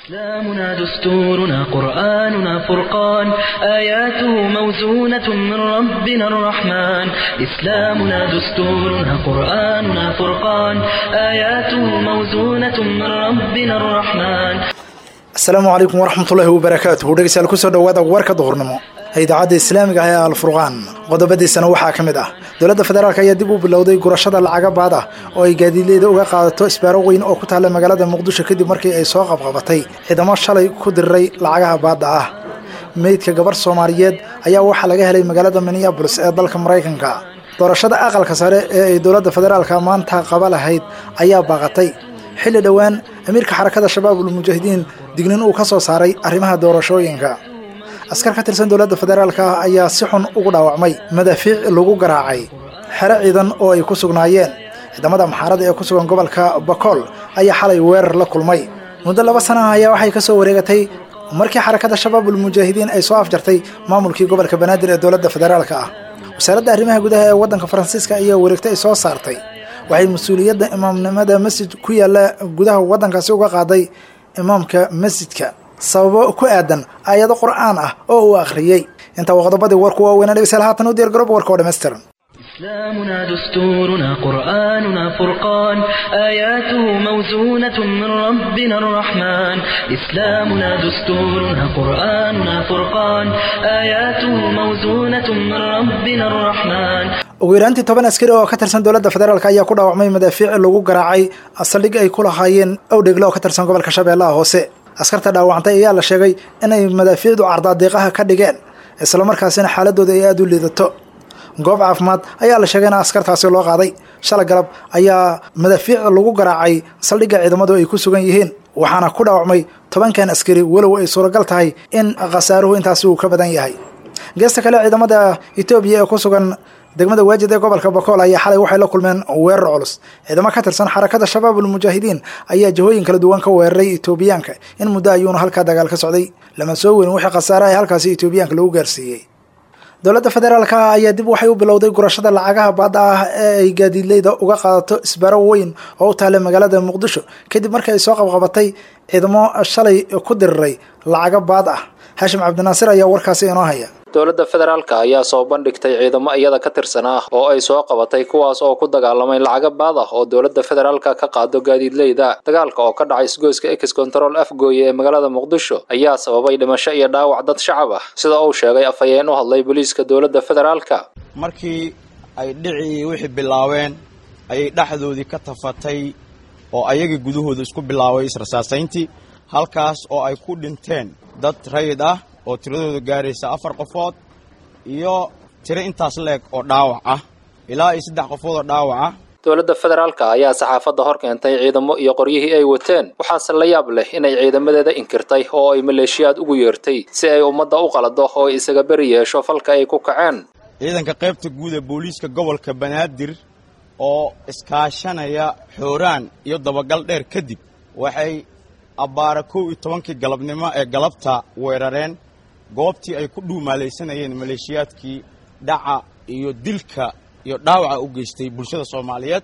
إسلامنا دستورنا قرآننا فرقان آياته موزونة من ربنا الرحمن إسلامنا دستورنا قرآننا فرقان آياته موزونة من ربنا الرحمن asalaamu calaykum waraxmatullaahi wabarakaatuhu dhegeystayaal kusoo dhowaada warka duhurnimo ee idaacadda islaamiga ah ee alfurqaan qodobadiisana waxaa ka mid ah dowladda federaalk ayaa dib u bilowday gurashada lacaga baad ah oo ay gaadiidleyda uga qaadato isbaaro weyn oo ku taalla magaalada muqdisho kadib markii ay soo qabqabatay ciidamo shalay ku diriray lacagaha baadda ah meydka gabarh soomaaliyeed ayaa waxaa laga helay magaalada minneabolis ee dalka maraykanka doorashada aqalka sare ee ay dowladda federaalka maanta qaba lahayd ayaa baaqatay xilli dhowaan amiirka xarakada shabaabul mujaahidiin dignin uu ka soo saaray arrimaha doorashooyinka askar ka tirsan dowladda federaalka ah ayaa si xun ugu dhaawacmay madaafiic lagu garaacay xero ciidan oo ay ku sugnaayeen ciidamada maxaarada ee ku sugan gobolka bakool ayaa xalay weerar la kulmay muddo laba sana ah ayaa waxay ka soo wareegatay markii xarakada shabaabul mujaahidiin ay soo afjartay maamulkii gobolka banaadir ee dowladda federaalka ah wasaaradda arrimaha gudaha ee waddanka faransiiska ayaa wareegta ay soo saartay waxay mas-uuliyadda imaamnimada masjid ku yaalla gudaha waddankaasi uga qaaday imaamka masjidka sababo ku aadan aayado qur'aan ah oo uu akhriyey intaa waa qodobadii warku waaweynaa dhegeystayaal haatan u diyaar garoob warka oo dhammaystiran إسلامنا دستورنا قرآننا فرقان آياته موزونة من ربنا الرحمن إسلامنا دستورنا قرآننا فرقان آياته موزونة من ربنا الرحمن ugu yaraantii toban askari oo ka tirsan dowladda federaalk ayaa ku dhaawacmay madaafiic lagu garaacay saldhig ay ku lahaayeen owdhegle oo ka tirsan gobolka shabeellaha hoose askarta dhaawacantay ayaa la sheegay inay madaafiicdu cardaadiiqaha ka dhigeen islamarkaasina xaaladooda ay aada u liidato goob caafimaad ayaa la sheegay in askartaasi loo qaaday shala galab ayaa madaafiic lagu garaacay saldhigga ciidamadu ay ku sugan yihiin waxaana ku dhaawacmay tobankan askari walow ay suuragal tahay in khasaaruhu intaasi uu ka badan yahay geesta kale ciidamada etoobiya ee ku sugan degmada waajid ee gobolka bakool ayaa xalay waxay la kulmeen weerar culus ciidamo ka tirsan xarakada shabaabul mujaahidiin ayaa jihooyin kala duwan ka weeraray etoobiyaanka in muddo ayuuna halkaa dagaal ka socday lama soo weyn wixii khasaare ay halkaasi etoobiyaanka lagu gaarsiiyey dowladda federaalka ah ayaa dib waxay u bilowday gurashada lacagaha baadda ah ee ay gaadiidleyda uga qaadato isbaro weyn oo u taalla magaalada muqdisho kadib markii ay soo qabqabatay ciidamo shalay ku diriray lacaga baad ah haashim cabdinaasir ayaa warkaasi inoo haya dowladda federaalka ayaa soo bandhigtay ciidamo iyada ka tirsan ah oo ay soo qabatay kuwaas oo ku dagaalamay lacaga baad ah oo dowladda federaalka ka qaado gaadiidleyda dagaalka oo ka dhacay isgoyska ex control afgooye ee magaalada muqdisho ayaa sababay dhimasho iyo dhaawac dad shacab ah sida uu sheegay afhayeen u hadlay booliiska dowladda federaalka markii ay dhicii wixii bilaabeen ayay dhexdoodii ka tafatay oo ayagii gudahooda isku bilaabay israsaasayntii halkaas oo ay ku dhinteen dad rayid ah oo tiradooda gaaraysa afar qofood iyo tiro intaas leeg oo dhaawac ah ilaa iyo saddex qofood oo dhaawac ah dowladda federaalka ayaa saxaafadda hor keentay ciidamo iyo qoryihii ay wateen waxaase la yaab leh inay ciidamadeeda inkirtay oo ay maleeshiyaad ugu yeertay si ay ummadda u qalado oo ay isaga beri yeesho falka ay ku kaceen ciidanka qaybta guud ee booliiska gobolka banaadir oo iskaashanaya xooraan iyo dabagal dheer kadib waxay abbaara kow iyo tobankii galabnimo ee galabta weerareen goobtii ay ku dhuumaalaysanayeen maleeshiyaadkii dhaca iyo dilka iyo dhaawaca u geystay bulshada soomaaliyeed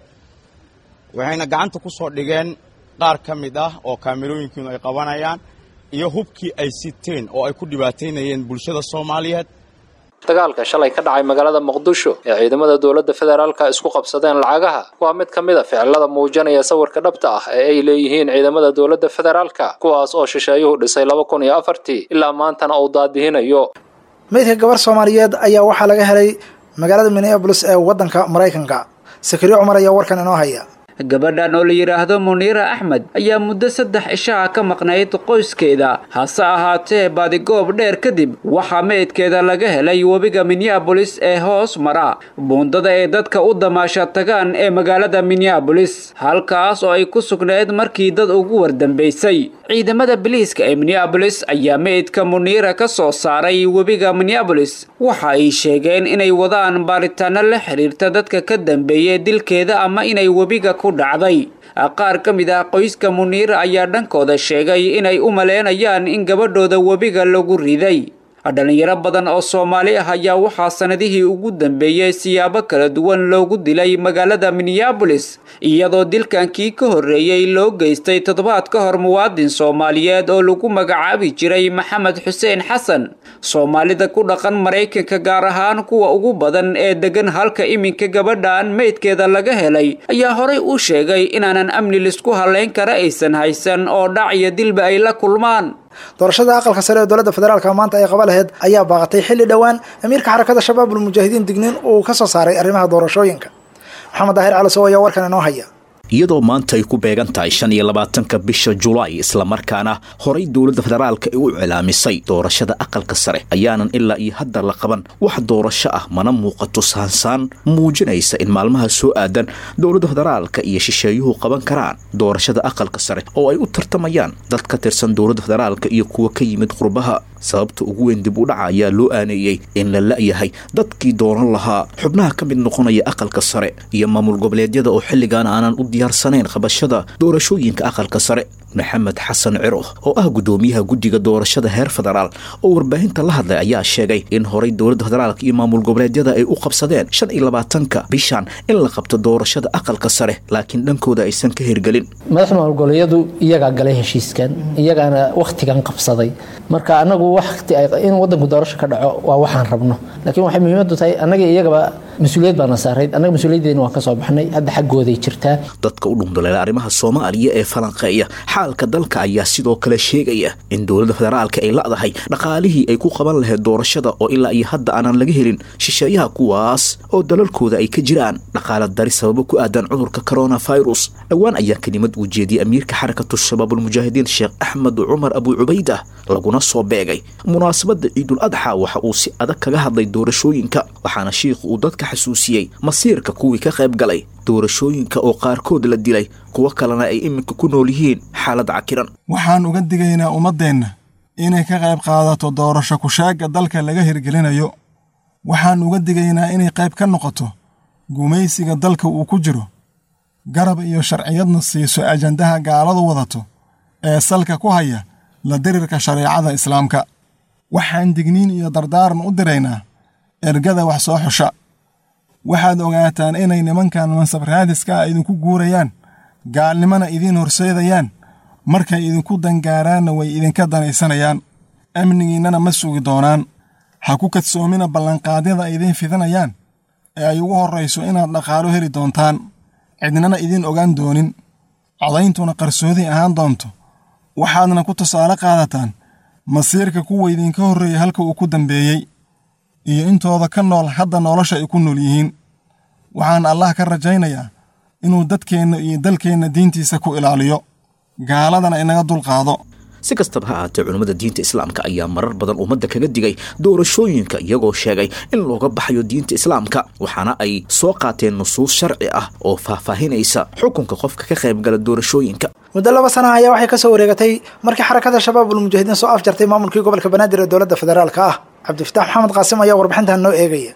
waxayna gacanta ku soo dhigeen qaar ka mid ah oo kaamirooyinkiinu ay qabanayaan iyo hubkii ay siteen oo ay ku dhibaataynayeen bulshada soomaaliyeed dagaalka shalay ka dhacay magaalada muqdisho ee ciidamada dowladda federaalka isku qabsadeen lacagaha waa mid ka mid a ficilada muujinaya sawirka dhabta ah ee ay leeyihiin ciidamada dowladda federaalka kuwaas oo shisheeyuhu dhisay laba kun iyo afartii ilaa maantana uu daadihinayo meydka gabar soomaaliyeed ayaa waxaa laga helay magaalada minneabolis ee waddanka maraykanka sakariyo cumar ayaa warkan inoo haya gabadhan oo la yidhaahdo muniira axmed ayaa muddo saddex ishaha ka maqnayd qoyskeeda hase ahaatee baadigoob dheer kadib waxaa meydkeeda laga helay webiga minneabolis ee hoos mara buundada ay dadka u damaasha tagaan ee magaalada minneabolis halkaas oo ay ku sugnayd markii dad ugu wardambaysay ciidamada biliiska ee minneabolis ayaa meydka muniira ka soo saaray webiga minneabolis waxa ay sheegeen inay wadaan baaritaano la xiriirta dadka ka dambeeyay dilkeeda ama inay webiga dhacday qaar ka mid ah qoyska muniira ayaa dhankooda sheegay inay u maleynayaan in gabadhooda webiga lagu riday dhalinyaro badan oo soomaali ah ayaa waxaa sanadihii ugu dambeeyey siyaabo kala duwan loogu dilay magaalada minneabolis iyadoo dilkankii ka horreeyey loo geystay toddobaad ka hor muwaadin soomaaliyeed oo lagu magacaabi jiray maxamed xuseen xasan soomaalida ku dhaqan maraykanka gaar ahaan kuwa ugu badan ee degan halka iminka gabadhan meydkeeda laga helay ayaa horay u sheegay inaanan amni lisku halayn kara aysan haysan oo dhac iyo dilba ay la kulmaan doorashada aqalka sare ee dowladda federaalka maanta ay qaba laheyd ayaa baaqatay xilli dhowaan amiirka xarakada shabaabul mujaahidiin digniin uu ka soo saaray arrimaha doorashooyinka maxamed daahir calasow ayaa warkan inoo haya iyadoo maanta ay ku beegan tahay shan iyo labaatanka bisha julaay islamarkaana horay dowladda federaalka ay u cilaamisay doorashada aqalka sare ayaanan ilaa iyo hadda la qaban wax doorasho ah mana muuqato saansaan muujinaysa in maalmaha soo aadan dowladda federaalka iyo shisheeyuhu qaban karaan doorashada aqalka sare oo ay u tartamayaan dad ka tirsan dowladda federaalka iyo kuwa ka yimid qurbaha sababta ugu weyn dib u dhaca ayaa loo aaneeyey in la la'yahay dadkii dooran lahaa xubnaha ka mid noqonaya aqalka sare iyo maamul goboleedyada oo xilligan aanan u diyaarsanayn qabashada doorashooyinka aqalka sare maxamed xasan ciro oo ah guddoomiyaha guddiga doorashada heer federaal oo warbaahinta la hadlay ayaa sheegay in horay dowladda federaalka iyo maamul goboleedyada ay u qabsadeen shan iyo labaatanka bishan in la qabto doorashada aqalka sare laakiin dhankooda aysan ka hirgelin madaxda maamul goboleedyadu iyagaa galay heshiiskan iyagaana wakhtigan qabsaday marka anagu wati in wadanku doorasho ka dhaco waa waxaan rabno laakiin waxay muhiimadu tahay annaga iyagaba mas-uuliyad baana saarayd annaga mas-uuliyaddeena waan ka soo baxnay hadda xaggooday jirtaa dadka u dhundaleela arrimaha soomaaliya ee falanqeeya xaalka dalka ayaa sidoo kale sheegaya in dowladda federaalka ay la'dahay dhaqaalihii ay ku qaban lahayd doorashada oo ilaa iyo hadda aanan laga helin shisheeyaha kuwaas oo dalalkooda ay ka jiraan dhaqaala dari sababo ku aadan cudurka coronavirus dhowaan ayaa kelimad uu jeediyey amiirka xarakatu shabaabulmujaahidiin sheekh axmed cumar abuu cubaydah laguna soo beegay munaasabadda ciidul adxa waxa uu si adag kaga hadlay doorashooyinka waxaana shiikhu uu dadka xasuusiyey masiirka kuwii ka qayb galay doorashooyinka oo qaarkood la dilay kuwo kalena ay iminka ku nool yihiin xaalad cakiran waxaan uga digaynaa ummaddeenna inay ka qayb qaadato doorasho kushaagga dalka laga hirgelinayo waxaan uga digaynaa inay qayb ka noqoto gumaysiga dalka uu ku jiro garab iyo sharciyadna siiso ajandaha gaaladu wadato ee salka ku haya la dirirka shareecada islaamka waxaan digniin iyo dardaaran u diraynaa ergada wax soo xusha waxaad ogaataan inay nimankan mansab raadiska ah idinku guurayaan gaalnimona idiin horseedayaan markay idinku dangaaraanna way idinka danaysanayaan amnigiinnana ma sugi doonaan ha ku kadsoomina ballanqaadyada ay idiin fidinayaan ee ay ugu horrayso inaad dhaqaalo heli doontaan cidnana idiin ogaan doonin codayntuna qarsoodi ahaan doonto waxaadna ku tusaale qaadataan masiirka kuwa idinka horreeyay halka uu ku dambeeyey iyo intooda ka nool hadda nolosha ay ku nool yihiin waxaan allah ka rajaynayaa inuu dadkeenna iyo dalkeenna diintiisa ku ilaaliyo gaaladana inaga dulqaado si kastaba ha ahaatee culummada diinta islaamka ayaa marar badan ummadda kaga digay doorashooyinka iyagoo sheegay in looga baxayo diinta islaamka waxaana ay soo qaateen nusuus sharci ah oo faahfaahinaysa xukunka qofka ka qaybgala doorashooyinka muddo laba sana ayaa waxay ka soo wareegatay markii xarakada shabaabul mujaahidiin soo afjartay maamulkii gobolka banaadir ee dowladda federaalka ah cabdifitaax maxamed qaasim ayaa warbixintan noo eegaya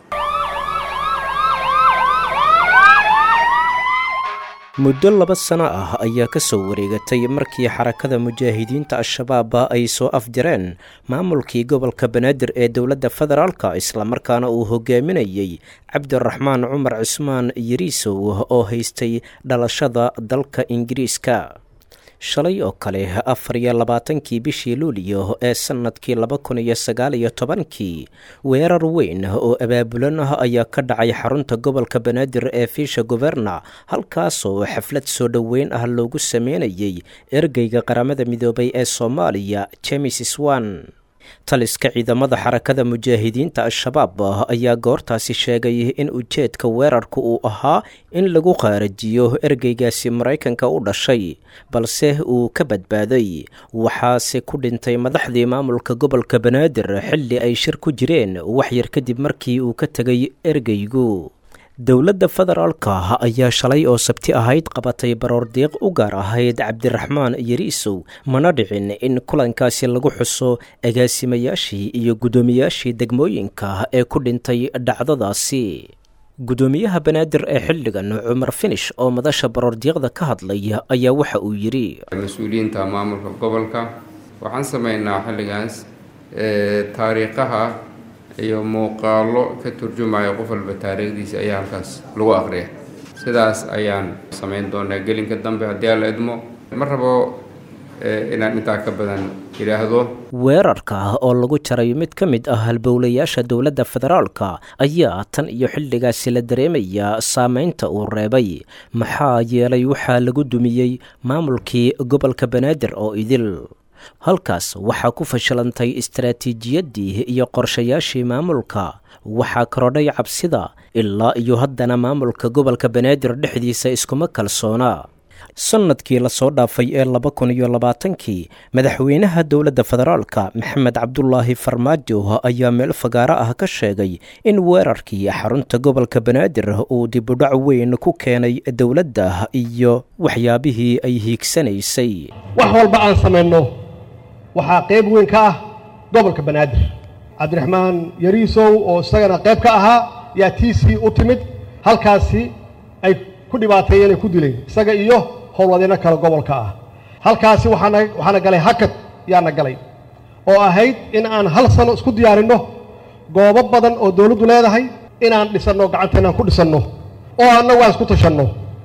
muddo laba sano ah ayaa ka soo wareegatay markii xarakada mujaahidiinta al-shabaab ay soo afjareen maamulkii gobolka banaadir ee dowladda federaalka islamarkaana uu hogaaminayey cabdiraxmaan cumar cismaan yariisow oo haystay dhalashada dalka ingiriiska shalay oo kale afar iyo labaatankii bishii luuliyo ee sannadkii laba kun iyo sagaal iyo tobankii weerar weyn oo abaabulan ah ayaa ka dhacay xarunta gobolka banaadir ee fiisha governa halkaasoo xaflad soo dhoweyn ah loogu sameynayay ergeyga qaramada midoobay ee soomaaliya jemes swan taliska ciidamada xarakada mujaahidiinta al-shabaab ayaa goortaasi sheegay in ujeedka weerarka uu ahaa in lagu qaarajiyo ergeygaasi maraykanka u dhashay balse uu ka badbaaday waxaase ku dhintay madaxdii maamulka gobolka banaadir xilli ay shir ku jireen waxyar kadib markii uu ka tegay ergeygu dowladda federaalka ayaa shalay oo sabti ahayd qabatay baroordiiq u gaar ahayd cabdiraxmaan yariisow mana dhicin in kulankaasi lagu xuso agaasimayaashii iyo guddoomiyaashii degmooyinka ee ku dhintay dhacdadaasi guddoomiyaha banaadir ee xilligan cumar finish oo madasha baroordiiqda ka hadlay ayaa waxa uu yidhi mas-uuliyiinta maamulka gobolka waxaan sameynaa xilligaas taariikhaha iyo muuqaalo ka turjumaya qof walba taariikhdiisa ayaa halkaas lagu aqriya sidaas ayaan samayn doonaa gelinka dambe haddii aan la idmo ma rabo inaan intaa ka badan idhaahdo weerarka oo lagu jaray mid ka mid ah halbowlayaasha dowladda federaalka ayaa tan iyo xilligaasi la dareemayaa saameynta uu reebay maxaa yeelay waxaa lagu dumiyey maamulkii gobolka banaadir oo idil halkaas waxaa ku fashilantay istaraatiijiyaddii iyo qorshayaashii maamulka waxaa korodhay cabsida ilaa iyo haddana maamulka gobolka banaadir dhexdiisa iskuma kalsoona sannadkii lasoo dhaafay ee laba kun iyo labaatankii madaxweynaha dowladda federaalka maxamed cabdulaahi farmaajo ayaa meel fagaaro ah ka sheegay in weerarkii xarunta gobolka banaadir uu dibudhac weyn ku keenay dowladda iyo waxyaabihii ay hiigsanaysay wax walba aan samayno waxaa qayb weyn ka ah gobolka banaadir cabdiraxmaan yariisow oo isagana qayb ka ahaa yaa tiisii u timid halkaasi ay ku dhibaateeyeen ay ku dileen isaga iyo howlwadeeno kale gobolka ah halkaasi waxaana waxaana galay hakad yaana galay oo ahayd in aan hal sano isku diyaarinno goobo badan oo dawladdu leedahay inaan dhisanno gacanteenaan ku dhisanno oo annagu aan isku tashanno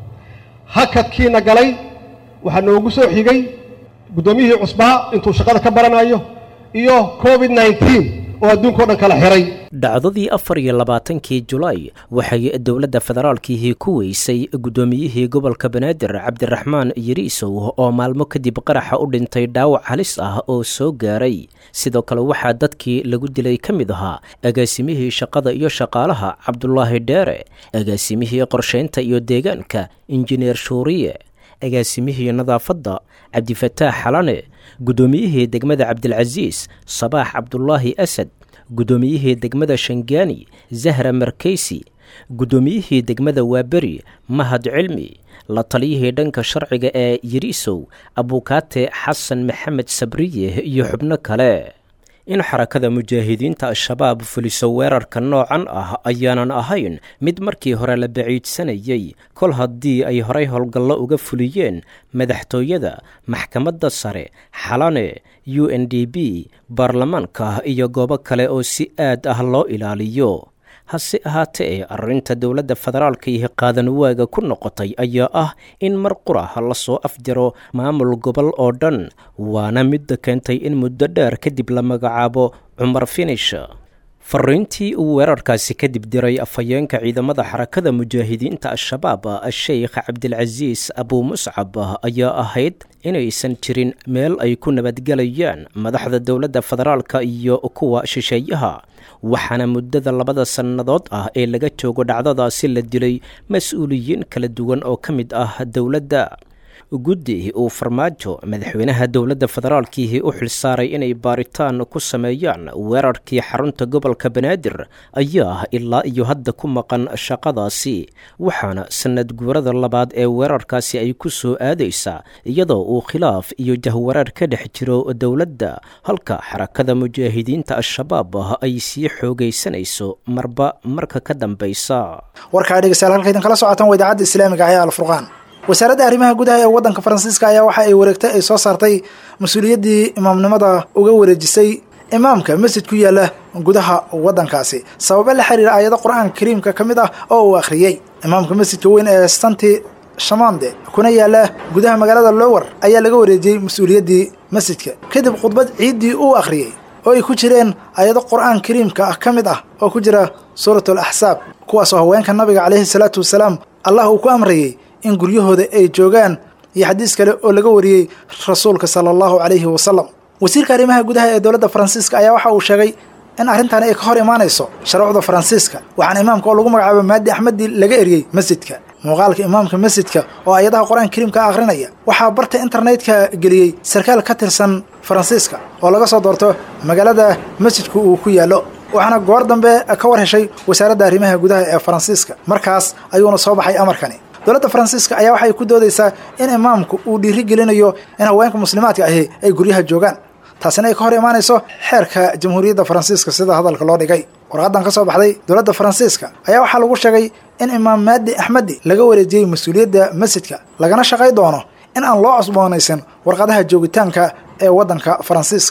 hakadkiina galay waxaa noogu soo xigay guddoomiyihii cusbaa intuu shaqada ka baranayo iyo covid nneteen oo adduunkao dhan kala xiray dhacdadii afar iyo labaatankii julaay waxay dowladda federaalkiihii ku weysay guddoomiyihii gobolka banaadir cabdiraxmaan yariisow oo maalmo kadib qaraxa u dhintay dhaawac halis ah oo soo gaaray sidoo kale waxaa dadkii lagu dilay ka mid ahaa agaasimihii shaqada iyo shaqaalaha cabdulaahi dheere agaasimihii qorshaynta iyo deegaanka injineer shuuriye agaasimihii nadaafadda cabdifataax xalane guddoomiyihii degmada cabdilcasiis sabaax cabdulaahi asad guddoomiyihii degmada shangaani zahra markaysi guddoomiyihii degmada waaberi mahad cilmi la taliyihii dhanka sharciga ee yariisow abuukaate xasan maxamed sabriye iyo xubno kale in xarakada mujaahidiinta al-shabaab fuliso weerarka noocan ah ayaanan ahayn mid markii hore la baciidsanayey kol haddii ay horay howlgallo uga fuliyeen madaxtooyada maxkamadda sare xalane u n d b baarlamaanka iyo goobo kale oo si aad ah loo ilaaliyo hase ahaatee arrinta dowladda federaalka iyo qaadan waaga ku noqotay ayaa ah in mar qura lasoo afjaro maamul gobol oo dhan waana midda keentay in muddo dheer kadib la magacaabo cumar finish fariintii uu weerarkaasi kadib diray afhayeenka ciidamada xarakada mujaahidiinta al-shabaab sheikh cabdilcasiis abuu muscab ayaa ahayd inaysan jirin meel ay ku nabadgelayaan madaxda dowladda federaalka iyo kuwa shisheeyaha waxaana muddada labada sannadood ah ee laga joogo dhacdadaasi la dilay mas-uuliyiin kala duwan oo ka mid ah dowladda guddi uu farmaajo madaxweynaha dowladda federaalkiihii u xilsaaray inay baaritaan ku sameeyaan weerarkii xarunta gobolka banaadir ayaa ilaa iyo hadda ku maqan shaqadaasi waxaana sanad guurada labaad ee weerarkaasi ay ku soo aadaysaa iyadoo uu khilaaf iyo jahwareer ka dhex jiro dowladda halka xarakada mujaahidiinta al-shabaab ay sii xoogaysanayso marba marka ka dambaysa warkaa dhegeystayaal halka idinkala socotaan waa idaacadda islaamiga ah ee alfurqaan wasaaradda arrimaha gudaha ee waddanka faransiiska ayaa waxa ay wareegtay ay soo saartay mas-uuliyaddii imaamnimada uga wareejisay imaamka masjid ku yaala gudaha waddankaasi sababo la xiriira aayado qur-aanka kariimka ka mid ah oo uu akhriyey imaamka masjidka weyn ee stanti shamande kuna yaala gudaha magaalada lower ayaa laga wareejiyey mas-uuliyaddii masjidka kadib khudbad ciiddii uu akhriyey oo ay ku jireen ayado qur-aan kariimka ah ka mid ah oo ku jira suuratul axsaab kuwaasoo haweenka nabiga caleyhi salaatu wasalaam allah uu ku amrayey in guryahooda ay joogaan iyo xadiis kale oo laga wariyey rasuulka sala allahu calayhi wasalam wasiirka arrimaha gudaha ee dowladda faransiiska ayaa waxa uu sheegay in arrintani ay ka hor imaanayso sharuucda faransiiska waxaana imaamka oo lagu magacaabo maadi axmedi laga eriyey masjidka muuqaalka imaamka masjidka oo ayadaha qur-aanka kariimka akhrinaya waxaa barta internetka geliyey sarkaal ka tirsan faransiiska oo laga soo doorto magaalada masjidku uu ku yaallo waxaana goor dambe ka war heshay wasaaradda arrimaha gudaha ee faransiiska markaas ayuuna soo baxay amarkani dowladda faransiiska ayaa waxay ku doodaysaa in imaamku uu dhiiri gelinayo in haweenka muslimaadka ahi ay guryaha joogaan taasina ay ka hor imaanayso xeerka jamhuuriyadda faransiiska sida hadalka loo dhigay warqadan ka soo baxday dowladda faransiiska ayaa waxaa lagu sheegay in imaam maadi axmedi laga wareejiyey mas-uuliyadda masjidka lagana shaqay doono in aan loo cusboonaysan warqadaha joogitaanka ee waddanka faransiiska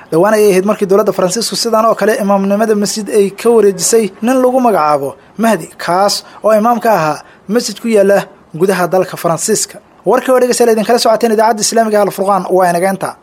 dhowaan ayay ahayd markii dowladda faransiisku sidan oo kale imaamnimada masjid ay ka wareejisay nin lagu magacaabo mahdi kaas oo imaam ka ahaa masjid ku yaala gudaha dalka faransiiska warkii oo dhegeystayaal idinkala socoteen idaacadda islaamiga alfurqaan waa inageenta